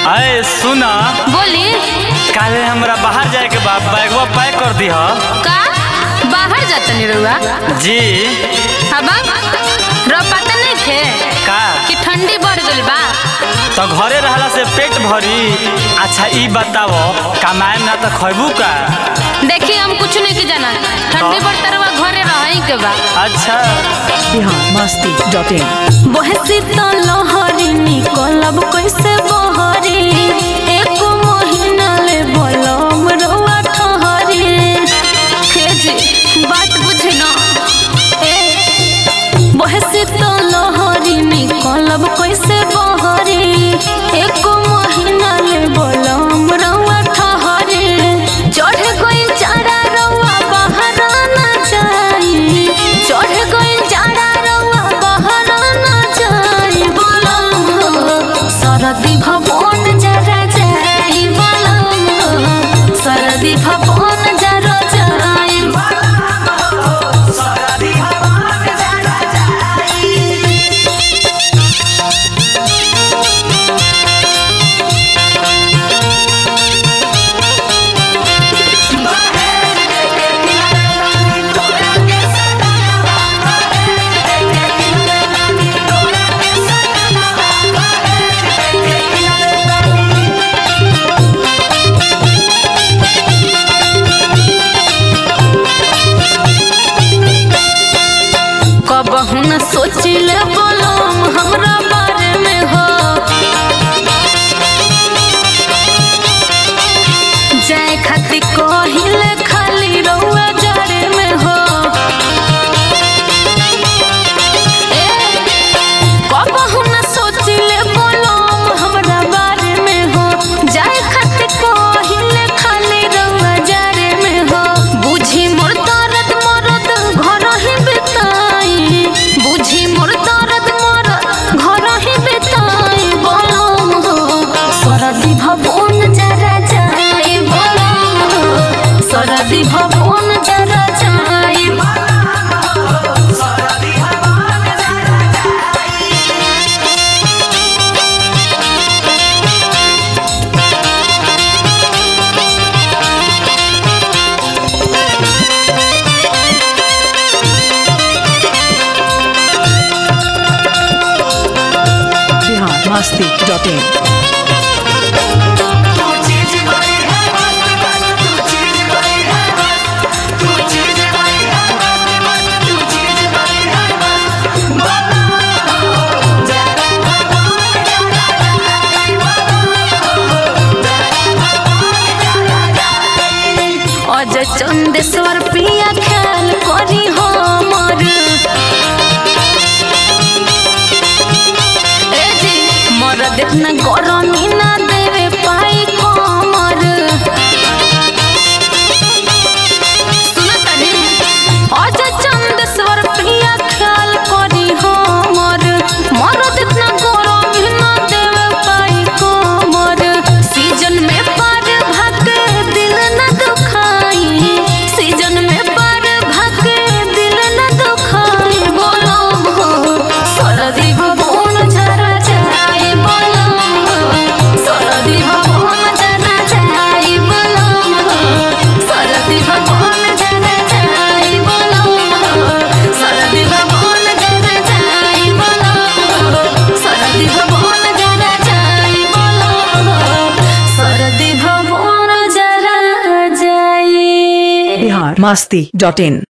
अरे सुना बोली काले हमरा बाहर जाए के बा बैगवा पैक कर दी का बाहर जातनी रउआ जी अब रो पता नहीं थे का कि ठंडी बढ़ गइल बा तो घरे रहला से पेट भरी अच्छा ई बताओ कमाए ना तो खैबू का देखी हम कुछ नहीं की जाना ठंडी बढ़ता रउआ घरे रही के बा अच्छा biharmasti.in बहसी तो लहरी निकलब कैसे बहरी एक महीना ले बोलम रउआ ठहरी हे जी बात बुझे ना ए बहसी तो लहरी निकलब कैसे बहरी एक महीना ले बोलम रउआ ठहरी चढ़ गई चारा रउआ बाहर ना जाई चढ़ गई चारा रउआ बाहर ना जाई बोलम सरदी भवन जरा जाई बोलम सरदी भवन जरा जाई कबहू न सोचिले बोलम हमरा बारे में हो जाए खाती कहिले खाली रउआ जरे में हो ए, कबहू न सोचिले बोलम हमरा बारे में हो जाए खाती कहिले खाली रउआ जरे में हो बुझी मोर दर्द मरद घर ही बिताई बुझी मोर दर्द मरद घर ही बिताई बोलम हो सरदी भवन जरा जाई बोलम हो सरदी भवन जरा जाई biharmasti.in अजय चंदेश्वर पिया ख्याल करी हमर ए जी मर देखना गरमी ना देवे पाई कमर सुना तनी अजय चंदेश्वर पिया ख्याल करी हमर मर देखना गरमी ना देवे पाई कमर सीजन में पार भागे दिल न दुखाई सीजन में पार भागे दिल न दुखाई बोलो हो सरदी भवन जरा जाई बोलो हो सरदी भवन जरा जाई बोलो हो सरदी भवन जरा जाई बोलो हो सरदी भवन जरा जाई बोलो हो सरदी भवन जरा जाई बोलो हो सरदी भवन जरा जाई biharmasti.in